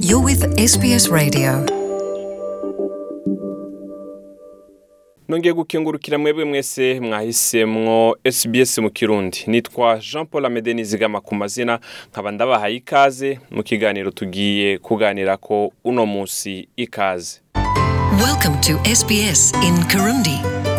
You're with SBS Radio. nongeye gukengurukira mwebwe mwese mwahisemwo SBS mu kirundi nitwa Jean Paul Amede nizigama ku mazina nkaba ndabahaye ikaze mu kiganiro tugiye kuganira ko uno musi ikaze Welcome to SBS in Kirundi.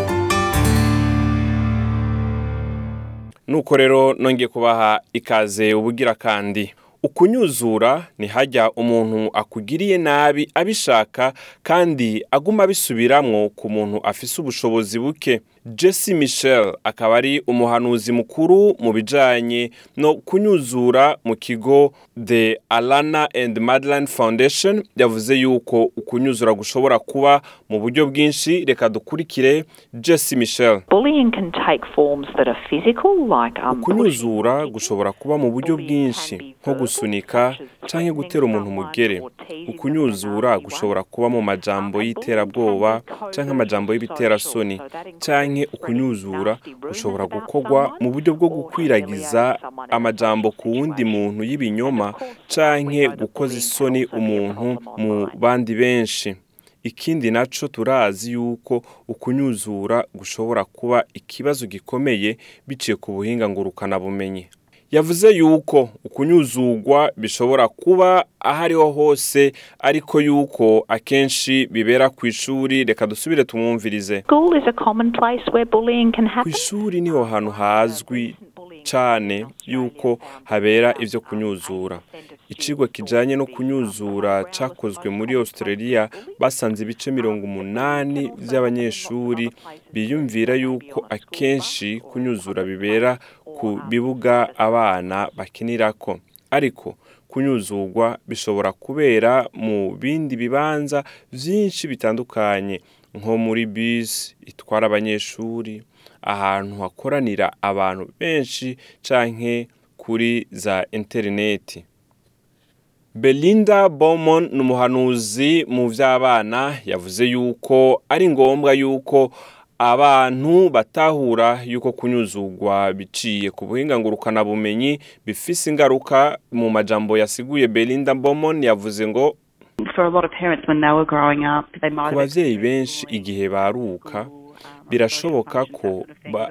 nuko rero nongeye kubaha ikaze ubugira kandi ukunyuzura ni hajya umuntu akugiriye nabi abishaka kandi aguma abisubiramwo ku muntu afise ubushobozi buke jesse michel akaba ari umuhanuzi mukuru mu bijanye no kunyuzura mu kigo the alana and madeline foundation yavuze yuko ukunyuzura gushobora kuba mu buryo bwinshi reka dukurikire jesse michel Bullying can take forms that are physical, like um, kunyuzura gushobora kuba mu buryo bwinshi nko gusunika canke gutera umuntu umugere ukunyuzura gushobora kuba mu majambo y'iterabwoba canke amajambo y'ibiterasoni canke ukunyuzura gushobora gukorwa mu buryo bwo gukwiragiza amajambo ku wundi muntu y'ibinyoma canke gukoza isoni umuntu mu bandi benshi ikindi naco turazi yuko ukunyuzura gushobora kuba ikibazo gikomeye biciye ku buhinga ngurukana bumenyi yavuze yuko ukunyuzugwa bishobora kuba aho ariho hose ariko yuko akenshi bibera ku ishuri reka dusubire tumwumvirize School is a common place where bullying can ku happen. ishuri niho hantu hazwi cane yuko habera ivyo kunyuzura icigwa kijanye no kunyuzura cakozwe muri australia basanze ibice mirongo umunani vy'abanyeshuri biyumvira yuko akenshi kunyuzura bibera ku bibuga abana bakinirako ariko kunyuzurwa bishobora kubera mu bindi bibanza vyinshi bitandukanye nko muri bisi itwara abanyeshuri ahantu hakoranira abantu benshi canke kuri za interineti belinda Bowman ni umuhanuzi mu vy'abana yavuze yuko ari ngombwa yuko abantu batahura yuko kunyuzugwa biciye ku buhinga ngurukanabumenyi bifise ingaruka mu majambo yasiguye belinda Bowman yavuze ngo for a lot of parents when they were growing up, they might ku have bavyeyi benshi igihe baruka birashoboka ko ba-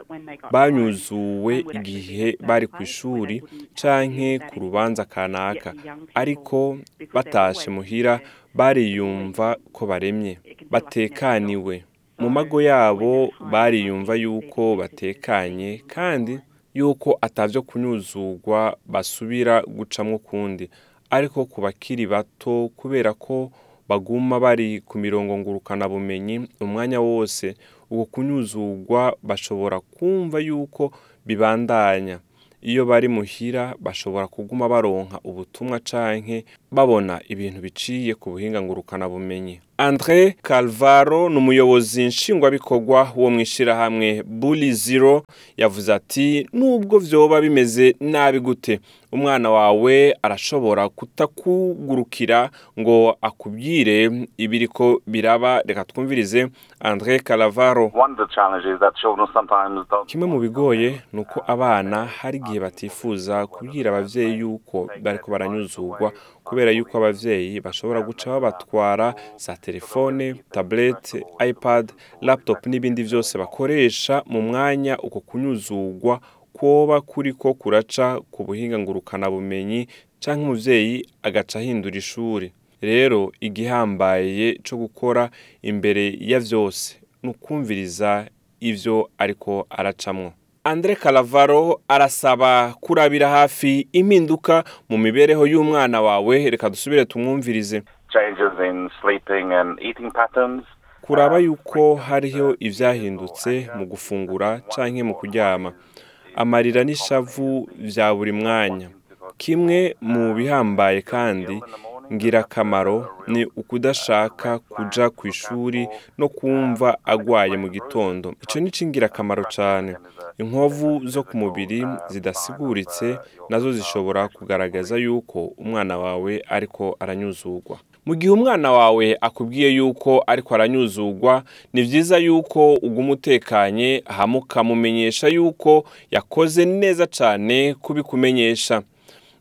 banyuzuwe igihe bari ku ishuri canke ku rubanza kanaka ariko batashe muhira bariyumva ko baremye batekaniwe mu mago yabo bariyumva yuko batekanye kandi yuko atavyo kunyuzugwa basubira gucamwo kundi ariko ku bakiri bato kubera ko baguma bari ku mirongo ngurukana bumenyi umwanya wose uko kunyuzugwa bashobora kumva yuko bibandanya iyo bari muhira bashobora kuguma baronka ubutumwa canke babona ibintu biciye ku buhinga ngurukana bumenyi andre calvaro ni umuyobozi nshingwabikorwa wo mu ishirahamwe bully zero yavuze ati nubwo vyoba bimeze nabi gute umwana wawe arashobora kutakugurukira ngo akubwire ibiriko biraba reka twumvirize andre calavaro One of the challenges that children sometimes don't. kimwe mu bigoye ni uko abana hari igihe batifuza kubwira abavyeyi yuko bariko baranyuzugwa kubera yuko abavyeyi bashobora guca babatwara za telefone tablete ipad laptop n'ibindi vyose bakoresha mu mwanya uko kunyuzugwa kwoba kuriko kuraca ku buhinga ngurukana bumenyi canke umuvyeyi agaca ahindura ishuri rero igihambaye co gukora imbere ya vyose ni ukumviriza ivyo ariko aracamwo andre calavaro arasaba kurabira hafi impinduka mu mibereho y'umwana wawe reka dusubire tumwumvirize Changes in sleeping and eating patterns. kuraba yuko hariho ivyahindutse mu gufungura canke mu kuryama amarira n'ishavu vya buri mwanya kimwe mu bihambaye kandi ngirakamaro ni ukudashaka kuja ku ishuri no kumva agwaye mu gitondo ico ni c'ingirakamaro cane inkovu zo ku mubiri zidasiguritse nazo zishobora kugaragaza yuko umwana wawe ariko aranyuzugwa mu gihe umwana wawe akubwiye yuko ariko aranyuzugwa ni vyiza yuko uguma utekanye hama ukamumenyesha yuko yakoze neza cane kubikumenyesha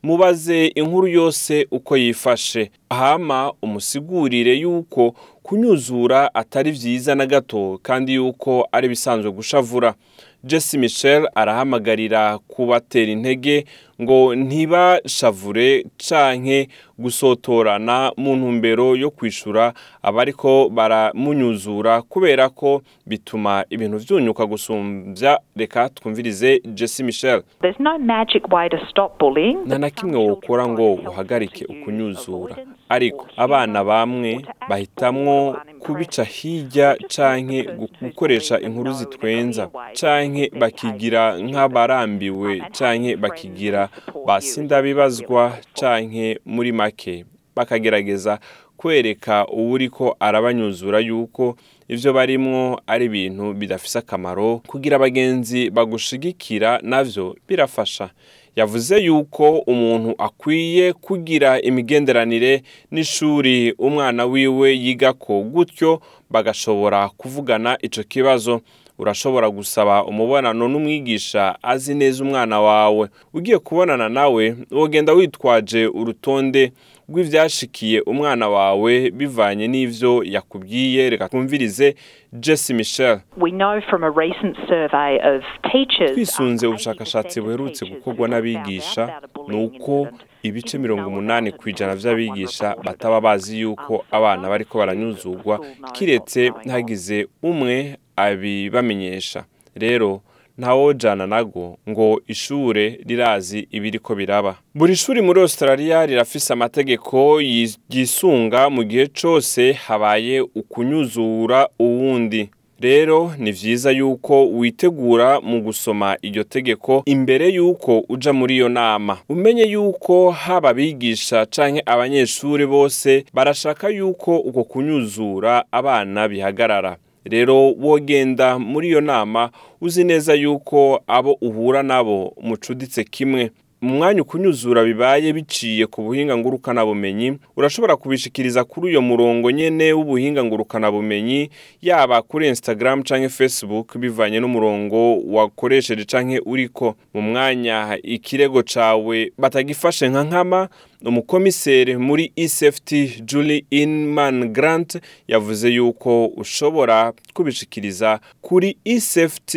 mubaze inkuru yose uko yifashe hama umusigurire yuko kunyuzura atari vyiza na gato kandi yuko ari bisanzwe gushavura Jesse Michel arahamagarira kubatera intege ngo ntibashavure canke gusotorana mu ntumbero yo kwishura abariko baramunyuzura kubera ko bituma ibintu vyunyuka gusumbya reka twumvirize Jesse Michel There's no magic way to stop bullying. nta na kimwe wokora ngo uhagarike ukunyuzura ariko abana bamwe bahitamwo kubica hirya canke gu- gukoresha inkuru zitwenza canke bakigira nk'abarambiwe canke bakigira basindabibazwa canke muri make bakagerageza kwereka uwuriko arabanyuzura yuko ivyo barimwo ari ibintu bidafise akamaro kugira abagenzi bagushigikira navyo birafasha yavuze yuko umuntu akwiye kugira imigenderanire n'ishuri umwana wiwe yigako gutyo bagashobora kuvugana ico kibazo urashobora gusaba umubonano n'umwigisha azi neza umwana wawe ugiye kubonana nawe wogenda witwaje urutonde rw'ivyashikiye umwana wawe bivanye n'ivyo yakubwiye reka twumvirize Jesse Michel We know from a recent survey of teachers. twisunze um, ubushakashatsi 80% of buherutse teachers gukorwa who have n'abigisha found out about a ni bullying uko incident ibice didn't mirongo know umunani about ku it ijana until someone vy'abigisha reported it. bataba bazi Um, yuko so abana don't bariko assume baranyuzurwa that the school knows kiretse what's going on. hagize umwe abibamenyesha rero ntawojana nago ngo ishure rirazi ibiriko biraba buri shuri muri australia rirafise amategeko yi- yisunga mu gihe cose habaye ukunyuzura uwundi rero ni vyiza yuko witegura mu gusoma iryo tegeko imbere yuko uja muri iyo nama umenye yuko haba abigisha canke abanyeshuri bose barashaka yuko uko kunyuzura abana bihagarara rero wogenda muri iyo nama uzi neza yuko abo uhura nabo mucuditse kimwe mu mwanya ukunyuzura bibaye biciye ku buhinga ngurukanabumenyi urashobora kubishikiriza kuri uyo murongo nyene w'ubuhinga ngurukanabumenyi yaba kuri instagram canke facebook bivanye n'umurongo wakoresheje canke uriko mu mwanya ikirego cawe batagifashe nka nkama umukomiseri muri ECFT Julie Inman Grant yavuze yuko ushobora kubishikiriza kuri ECFT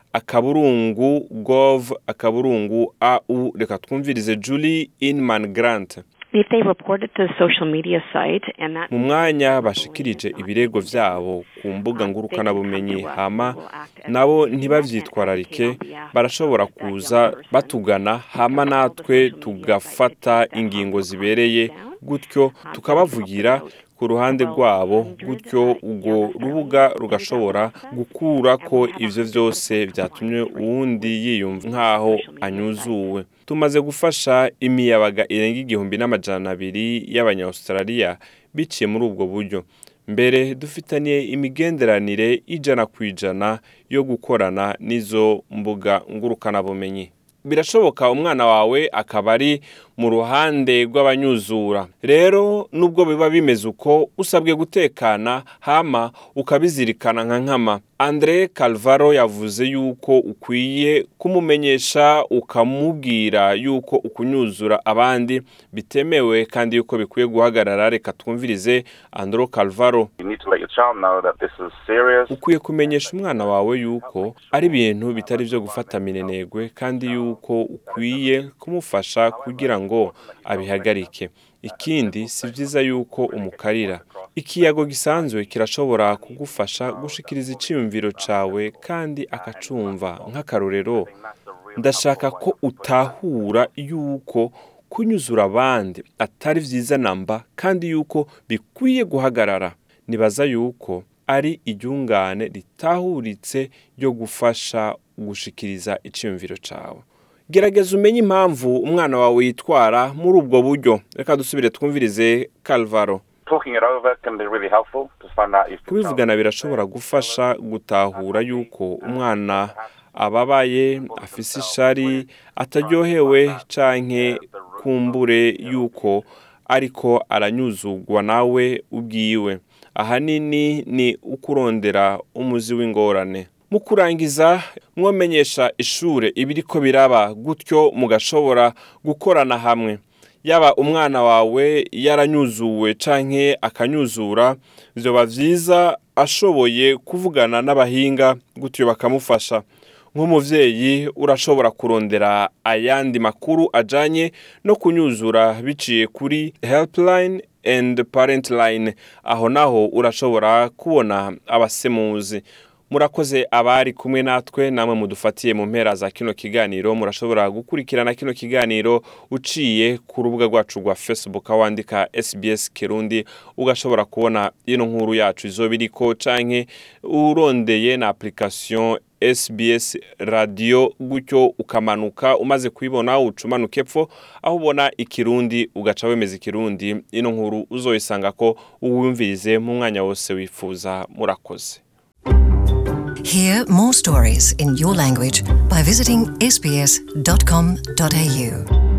akaburungu gov akaburungu au reka twumvirize Julie Inman Grant If they report it to the social media site and that mu mwanya bashikirije ibirego vyabo ku mbuga ngurukanabumenyi hama nabo ntibavyitwararike barashobora kuza batugana hama natwe tugafata ingingo zibereye gutyo tukabavugira ku ruhande rwabo gutyo urwo rubuga rugashobora gukura ko ivyo vyose vyatumye uwundi yiyumva nk'aho anyuzuwe tumaze gufasha imiyabaga irenga igihumbi n'amajana abiri y'abanyaustraliya biciye muri ubwo buryo mbere dufitaniye imigenderanire ijana ku ijana yo gukorana n'izo mbuga ngurukanabumenyi birashoboka umwana wawe akaba ari mu ruhande rw'abanyuzura rero nubwo biba bimeze uko usabwe gutekana hama ukabizirikana nka nkama andre calvaro yavuze yuko ukwiye kumumenyesha ukamubwira yuko ukunyuzura abandi bitemewe kandi yuko bikwiye guhagarara reka twumvirize andro calvaro You need to let your child know that this is serious. ukwiye kumenyesha umwana wawe yuko ari ibintu bitari byo gufata minenegwe kandi yuko ukwiye kumufasha kugira ngo abihagarike ikindi si byiza yuko umukarira ikiyago gisanzwe kirashobora kugufasha gushikiriza icyiyumviro cawe kandi akacumva nk'akarorero ndashaka ko utahura yuko kunyuzura abandi atari vyiza namba kandi yuko bikwiye guhagarara nibaza yuko ari iryungane ritahuritse ryo gufasha gushikiriza icyiyumviro cawe gerageza umenye impamvu umwana wawe yitwara muri ubwo buryo reka dusubire twumvirize calvaro Talking it over can be really helpful to find out if the kubivugana birashobora gufasha gutahura yuko umwana ababaye afise ishari ataryohewe canke kumbure yuko ariko aranyuzugwa nawe ubwiwe ahanini ni ukurondera umuzi w'ingorane mu kurangiza mwomenyesha ishure ibiriko biraba gutyo mugashobora gukorana hamwe yaba umwana wawe yaranyuzuwe canke akanyuzura vyoba vyiza ashoboye kuvugana n'abahinga gutyo bakamufasha nk'umuvyeyi urashobora kurondera ayandi makuru ajanye no kunyuzura biciye kuri helpline and parent line aho naho urashobora kubona abasemuzi murakoze abari kumwe natwe namwe mudufatiye mu mpera za kino kiganiro murashobora gukurikirana kino kiganiro uciye ku rubuga rwacu rwa facebook aho wandika sbs kirundi ugashobora kubona ino nkuru yacu izoba iriko canke urondeye na application SBS radio gutyo ukamanuka umaze kuyibona ucumanuka epfo aho ubona ikirundi ugaca wemeza ikirundi ino nkuru uzoyisanga ko uwumvirize mu mwanya wose wifuza murakoze Hear more stories in your language by visiting sbs.com.au.